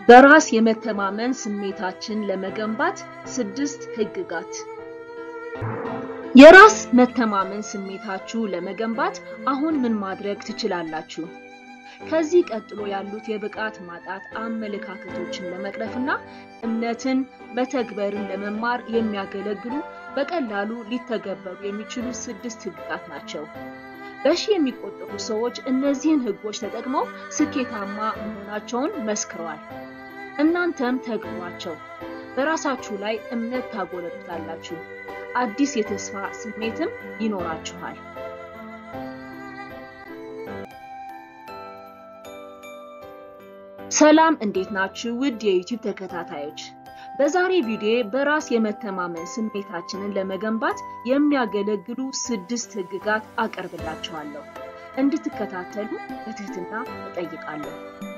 በራስ የመተማመን ስሜታችን ለመገንባት ስድስት ህግጋት። የራስ መተማመን ስሜታችሁ ለመገንባት አሁን ምን ማድረግ ትችላላችሁ? ከዚህ ቀጥሎ ያሉት የብቃት ማጣት አመለካከቶችን ለመቅረፍና እምነትን መተግበርን ለመማር የሚያገለግሉ በቀላሉ ሊተገበሩ የሚችሉ ስድስት ህግጋት ናቸው። በሺ የሚቆጠሩ ሰዎች እነዚህን ህጎች ተጠቅመው ስኬታማ መሆናቸውን መስክረዋል። እናንተም ተግብሯቸው። በራሳችሁ ላይ እምነት ታጎለብታላችሁ። አዲስ የተስፋ ስሜትም ይኖራችኋል። ሰላም፣ እንዴት ናችሁ? ውድ የዩቲዩብ ተከታታዮች በዛሬ ቪዲዮ በራስ የመተማመን ስሜታችንን ለመገንባት የሚያገለግሉ ስድስት ህግጋት አቀርብላችኋለሁ። እንድትከታተሉ በትህትና እጠይቃለሁ።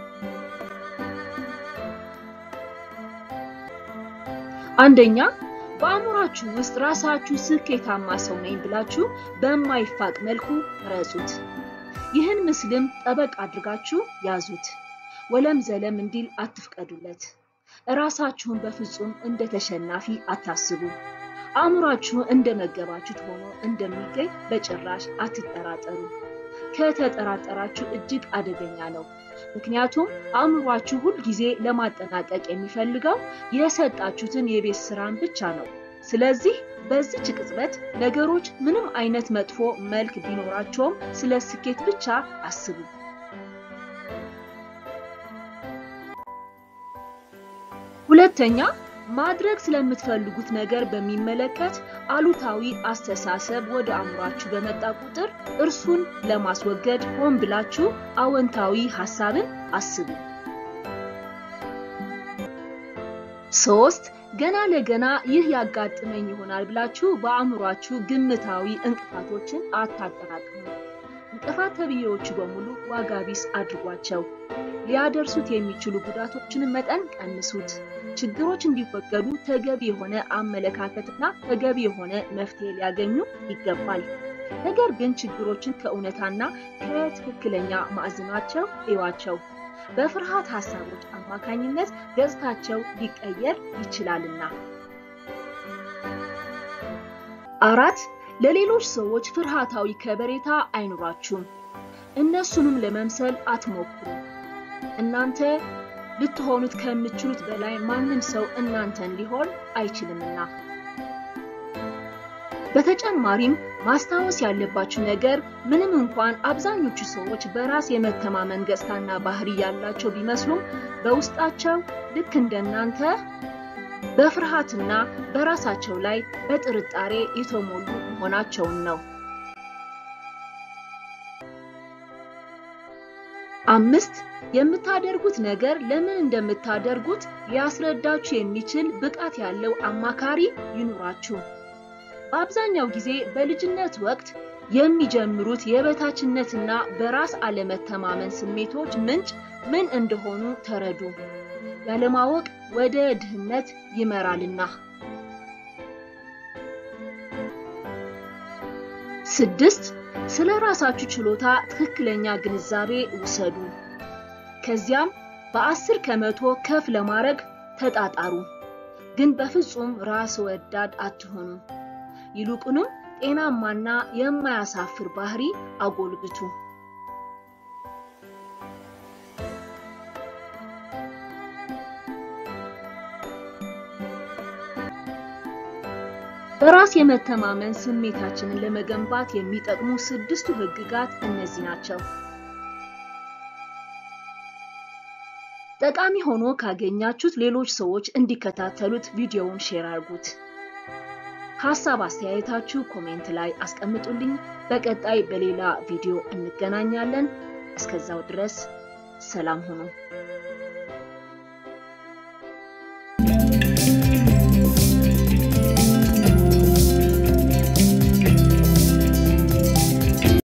አንደኛ፣ በአእምሯችሁ ውስጥ ራሳችሁ ስኬታማ ሰው ነኝ ብላችሁ በማይፋቅ መልኩ ረጹት። ይህን ምስልም ጠበቅ አድርጋችሁ ያዙት። ወለም ዘለም እንዲል አትፍቀዱለት። እራሳችሁን በፍጹም እንደ ተሸናፊ አታስቡ። አእምሯችሁ እንደመገባችሁት ሆኖ እንደሚገኝ በጭራሽ አትጠራጠሩ። ከተጠራጠራችሁ እጅግ አደገኛ ነው። ምክንያቱም አእምሯችሁ ሁል ጊዜ ለማጠናቀቅ የሚፈልገው የሰጣችሁትን የቤት ስራን ብቻ ነው። ስለዚህ በዚች ቅጽበት ነገሮች ምንም አይነት መጥፎ መልክ ቢኖራቸውም ስለ ስኬት ብቻ አስቡ። ሁለተኛ ማድረግ ስለምትፈልጉት ነገር በሚመለከት አሉታዊ አስተሳሰብ ወደ አእምሯችሁ በመጣ ቁጥር እርሱን ለማስወገድ ሆን ብላችሁ አዎንታዊ ሐሳብን አስቡ። ሶስት ገና ለገና ይህ ያጋጥመኝ ይሆናል ብላችሁ በአእምሯችሁ ግምታዊ እንቅፋቶችን አታጠራቅሙ። እንቅፋት ተብዬዎቹ በሙሉ ዋጋ ቢስ አድርጓቸው። ሊያደርሱት የሚችሉ ጉዳቶችን መጠን ቀንሱት። ችግሮች እንዲወገዱ ተገቢ የሆነ አመለካከትና ተገቢ የሆነ መፍትሄ ሊያገኙ ይገባል። ነገር ግን ችግሮችን ከእውነታና ከትክክለኛ ማዕዘናቸው እዩዋቸው። በፍርሃት ሀሳቦች አማካኝነት ገጽታቸው ሊቀየር ይችላልና። አራት ለሌሎች ሰዎች ፍርሃታዊ ከበሬታ አይኑራችሁም። እነሱንም ለመምሰል አትሞክሩ። እናንተ ልትሆኑት ከምትችሉት በላይ ማንም ሰው እናንተን ሊሆን አይችልምና። በተጨማሪም ማስታወስ ያለባችሁ ነገር ምንም እንኳን አብዛኞቹ ሰዎች በራስ የመተማመን ገጽታና ባህሪ ያላቸው ቢመስሉም በውስጣቸው ልክ እንደናንተ በፍርሃትና በራሳቸው ላይ በጥርጣሬ የተሞሉ መሆናቸውን ነው። አምስት የምታደርጉት ነገር ለምን እንደምታደርጉት ሊያስረዳችሁ የሚችል ብቃት ያለው አማካሪ ይኑራችሁ። በአብዛኛው ጊዜ በልጅነት ወቅት የሚጀምሩት የበታችነትና በራስ አለመተማመን ስሜቶች ምንጭ ምን እንደሆኑ ተረዱ። ያለማወቅ ወደ ድህነት ይመራልና። ስድስት ስለ ራሳችሁ ችሎታ ትክክለኛ ግንዛቤ ውሰዱ። ከዚያም በአስር ከመቶ ከፍ ለማድረግ ተጣጣሩ። ግን በፍጹም ራስ ወዳድ አትሆኑ። ይልቁንም ጤናማና የማያሳፍር ባህሪ አጎልብቱ። በራስ የመተማመን ስሜታችንን ለመገንባት የሚጠቅሙ ስድስቱ ህግጋት እነዚህ ናቸው። ጠቃሚ ሆኖ ካገኛችሁት ሌሎች ሰዎች እንዲከታተሉት ቪዲዮውን ሼር አድርጉት። ሀሳብ አስተያየታችሁ ኮሜንት ላይ አስቀምጡልኝ። በቀጣይ በሌላ ቪዲዮ እንገናኛለን። እስከዛው ድረስ ሰላም ሁኑ።